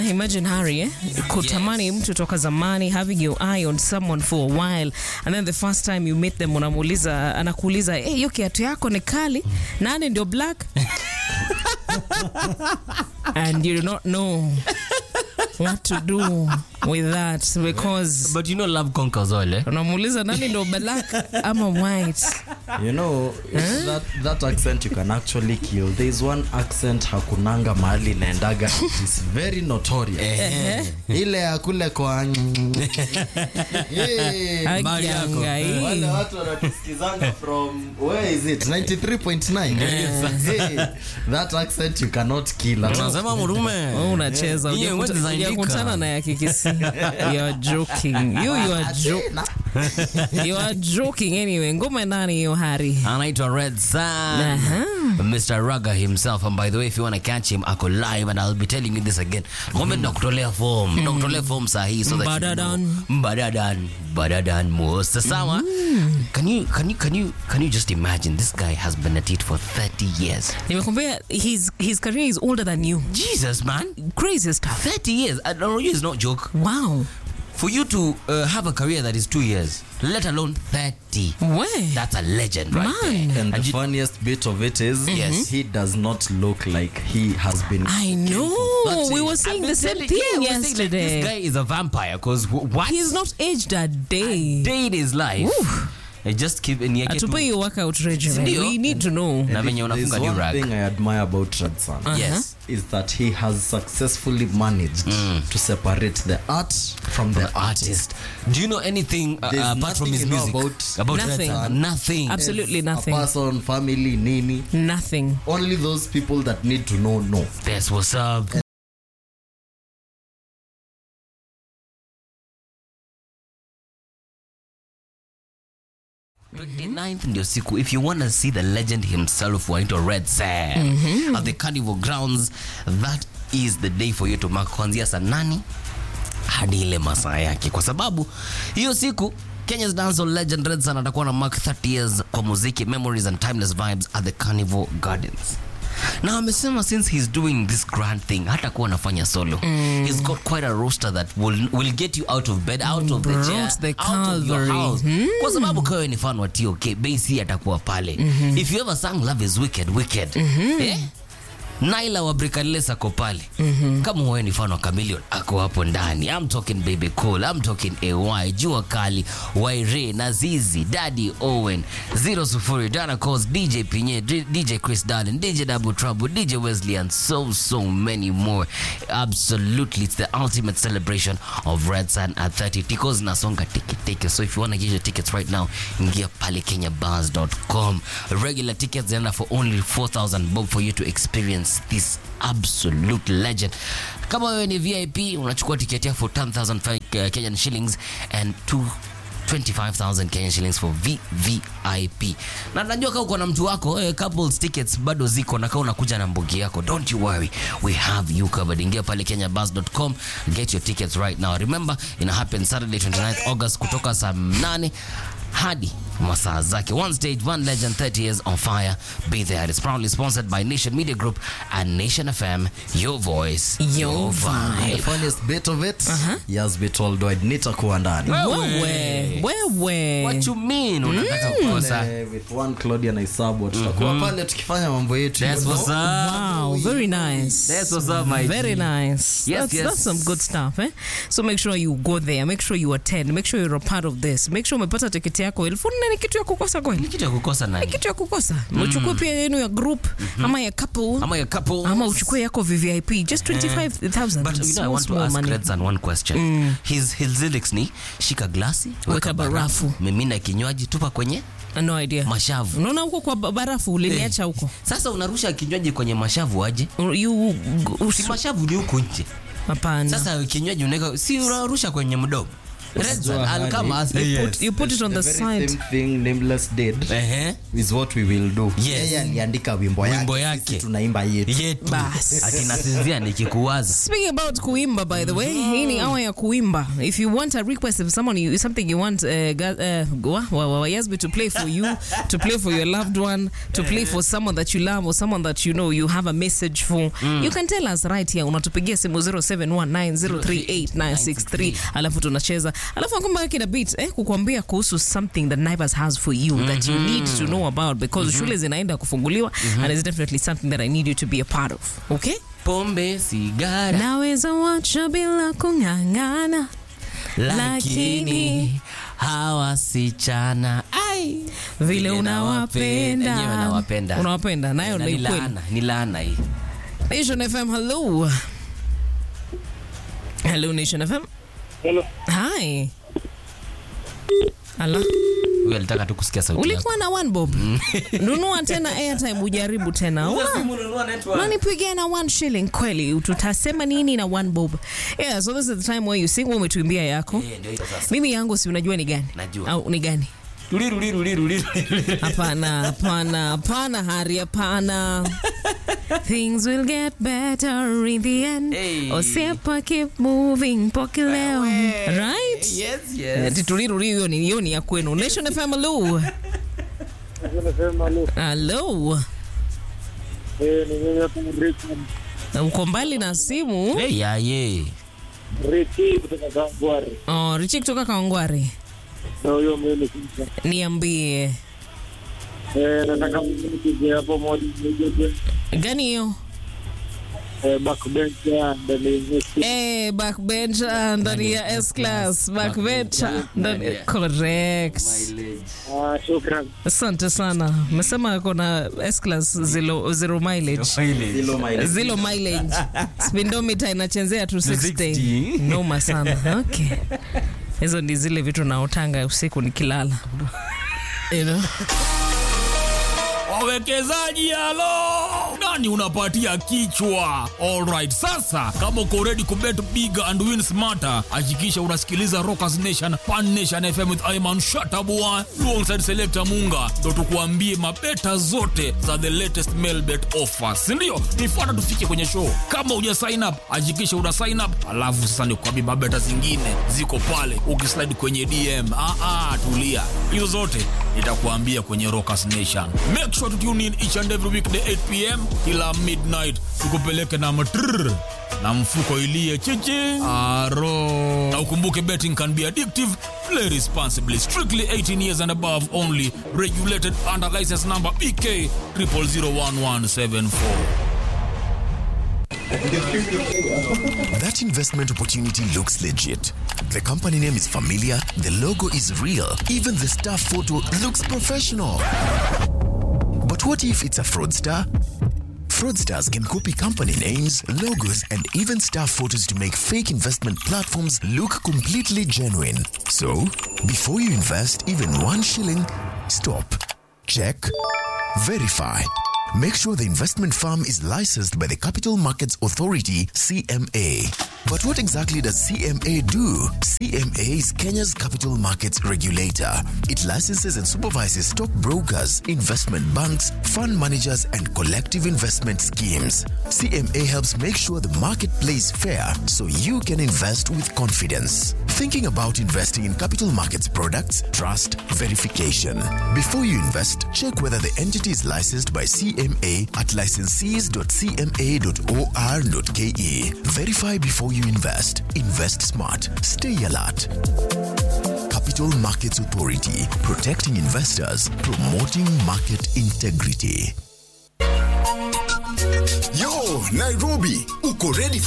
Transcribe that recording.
imagine Harry eh? kutamani mtu toka zamani having your eye on someone for a while and then the first time you meet them unamuuliza anakuuliza hey, hiyo kiatu yako ni kali nani ndio black and you do not know what to do with that because But you know love conquers all, eh? unamuuliza nani ndio black ama white You know, that, that accent you can actually kill. There is one accent hakunanga mahali inaendaga. It is very notorious. Ile ya kule kwa Yeah. Mali yako. Agiangai. Wale watu wanatusikizanga from where is it 93.9 hey, that accent you cannot kill at all. Unasema murume. Wewe unacheza Nyie hujakuta- huwezi zaindika. hujakutana na ya kikisi you are joking you, you are jo you are joking anyway ngoma nani hiyo hari anaitwa red sun Aha. mr raga himself and by the way if you want to catch him ako live and i'll be telling you this again ngombe ndakutolea form ndakutolea form sahi so that you Mbadadan. know. mbadadan mbadadan most sawa can you can you can you can you just imagine this guy has been at it for 30 years nimekwambia his, his career is older than you jesus man crazy stuff 30 years I don't know it's not joke wow for you to uh, have a career that is two years let alone 30 we that's a legend right Man. there And the And you- funniest bit of it is, Yes. he does not look like he has been. I know. Thirty. We were saying the same Yeah, thing we're saying, like, yesterday. this guy is a vampire because what He's not aged a day. day in his life I just keep ni yake tu- Atupe hiyo workout regimen. Sindio? We need to know. na venye There's unafunga one new rack thing I admire about Red Sun yes is that he has successfully managed to separate the art from the the artist do you know anything uh, There's apart from nothing his you know music about- about Nothing. Red Sun? nothing Absolutely As nothing. A person, family, nini. Nothing. Only those people that need to know know. that's what's up 29th ndio siku if you want to see the legend himself waitwa red sam at the carnival grounds that is the day for you to mark kuanzia saa nane hadi ile masaa yake kwa sababu hiyo siku Kenya's dancehall legend Red Sun atakuwa na mark 30 years kwa muziki memories and timeless vibes at the Carnival Gardens na amesema since he's doing this grand thing hata kuwa anafanya solo he's got quite a roster that will, will get you out of bed out of the Brought chair the out of your Calvary. house kwa sababu kawe ni fan wa TOK Basi atakuwa pale if you ever sang love is wicked wicked eh? Naila wa Brickless ako pale kama wewe ni fan wa Chameleon ako hapo ndani I'm talking Baby Cool I'm talking AY Jua Kali Waire Nazizi Daddy Owen Zero Sufuri Dana Cos DJ Pinye D- DJ Chris Darlin DJ Double Trouble DJ Wesley and so so many more absolutely it's the ultimate celebration of Red Sun at 30 Ticos nasonga tiki tiki so if you want to get your tickets right now ingia pale kenyabars.com regular tickets zinaenda for only 4000 bob for you to experience this absolute legend kama wewe ni vip unachukua tiketi yako for 10000 fi- uh, kenyan shillings and two 25000 Kenyan shillings for VVIP. Na najua kama uko na mtu wako eh, couples tickets bado ziko na kama unakuja na mbogi yako don't you worry we have you covered. Ingia pale kenyabus.com get your tickets right now. Remember ina happen Saturday 29th August kutoka saa 8 hadi masaa zake. One stage, one legend, 30 years on fire. Be there. It's proudly sponsored by Nation Media Group and Nation FM. Your voice, Your The vibe. funniest bit of it, he has been told I'd nitakuwa ndani. Wewe. Wewe. What you mean? Unataka kukosa? Eh, with one Claudia na Isabu tutakuwa pale tukifanya mambo yetu. That's you what's know. up. Wow, very nice. That's what's up, my Very G. nice. Yes, that's, yes. that's some good stuff, eh? So make sure you go there. Make sure you attend. Make sure you're a part of this. Make sure umepata tiketi yako. Elfu nne ni kitu ya kukosa Ni kweli? kitu ya kukosa Ni nani? kitu ya kukosa. Uchukue pia yenu ya group ama ya couple Ama ya couple. ama uchukue yako VVIP just 25,000. But you know, I Small, want to small ask money. Redsan one question. His, his lyrics ni shika glasi, Weka barafu. mimina kinywaji, tupa kwenye No idea. mashavu. Unaona huko kwa ba- barafu uliniacha huko. Sasa unarusha kinywaji kwenye mashavu aje? You Si mashavu ni huku nje. hapana. Sasa kinywaji unaweka si unarusha kwenye mdomo. Red Sun, I'll come as Put, you put it on the, very side. same thing nameless did Ehe. is what we will do Yes. yeye aliandika wimbo Wimbo yake yake. sisi tunaimba yetu Yetu. Bas. Akinasinzia nikikuwaza. Speaking about kuimba, by the way, hii ni hour ya kuimba. If you want a request, if someone you, something you want uh, ga- uh, wa- wa- wa- Yasby to play for you, to play for your loved one, to play for someone that you love or someone that you know you have a message for, you can tell us right here. Unatupigia simu 0719038963 alafu tunacheza. Alafu nakumba kina beat eh, kukuambia kuhusu something that Naivas has for you that you need to know about because shule zinaenda kufunguliwa and it's definitely something that I need you to be a part of. Okay? Pombe, sigara, naweza wacha bila kung'ang'ana lakini hawa sichana ai vile Vile unawapenda Enyewe nawapenda. unawapenda nayo Na ni ni kweli laana, ni laana hii. nation fm hello hello nation fm Hello. hi Ala. Huyu alitaka tu kusikia sauti yako. ulikuwa na one bob nunua tena airtime ujaribu tena Una- unanipigia na one shilling kweli tutasema nini na one bob yeah so this is the time where you sing wewe umetuimbia yako Eh, ndio hiyo sasa. mimi yangu si unajua ni gani Najua. au ni gani Ruli, ruli, ruli, ruli, ruli. Hapana, hapana, hapana, Hari, hapana. Things will get better in the end. Hey. Osepa keep moving pokileo. Right? Yes, Eh, yes. Tituliruri hiyo ni hiyo ni ya kwenu. Nation FM hello. Nasema lu, Hello. eh, ni mimi hapa Richard. Uko mbali na simu. Hey, ya, ye. Richi kutoka Kangwari. Oh, Richi kutoka Kawangware. Na huyo mimi sasa. Niambie. Eh, nataka mnipigie hapo moja moja. Gani hiyo? Eh, backbencher ndani ya Eh, backbencher ndani ya S class. Backbencher ndani correct. Ah, shukran. Asante sana. Umesema ako na S class zero, zero mileage. Zilo mileage. Zero mileage. Speedometer inachezea 260. 260. Noma sana. Okay. Hizo ndi zile vitu naotanga usiku nikilala. You know? wawekezaji halo nani unapatia kichwa alright sasa kama uko ready kubet big and win smarter hakikisha unasikiliza rockers nation pan nation fm with iman shatabua alongside selector munga ndo tukuambie mabeta zote za the latest mail bet offers sindio nifuata tufike kwenye show kama uja sign up hakikisha una sign up alafu sasa nikuambie mabeta zingine ziko pale ukislide kwenye dm ah, ah, tulia hizo zote nitakuambia kwenye rockers nation make sure to tune in each and every weekday 8 pm kila midnight tukupeleke na matrrr na mfuko ilie chichi aro na ukumbuke betting can be addictive play responsibly strictly 18 years and above only regulated under license number bk 0001174 That investment opportunity looks legit. The company name is familiar, the logo is real, even the staff photo looks professional. But what if it's a fraudster? Fraudsters can copy company names, logos, and even staff photos to make fake investment platforms look completely genuine. So, before you invest even one shilling, stop, check, verify. Make sure the investment firm is licensed by the Capital Markets Authority, CMA. But what exactly does CMA do? CMA is Kenya's capital markets regulator. It licenses and supervises stock brokers, investment banks, fund managers, and collective investment schemes. CMA helps make sure the market plays fair so you can invest with confidence. Thinking about investing in capital markets products? Trust verification. Before you invest, check whether the entity is licensed by CMA at licensees.cma.or.ke. Verify before you invest. Invest smart. Stay alert. Capital Markets Authority, protecting investors, promoting market integrity. Yo, Nairobi, uko ready for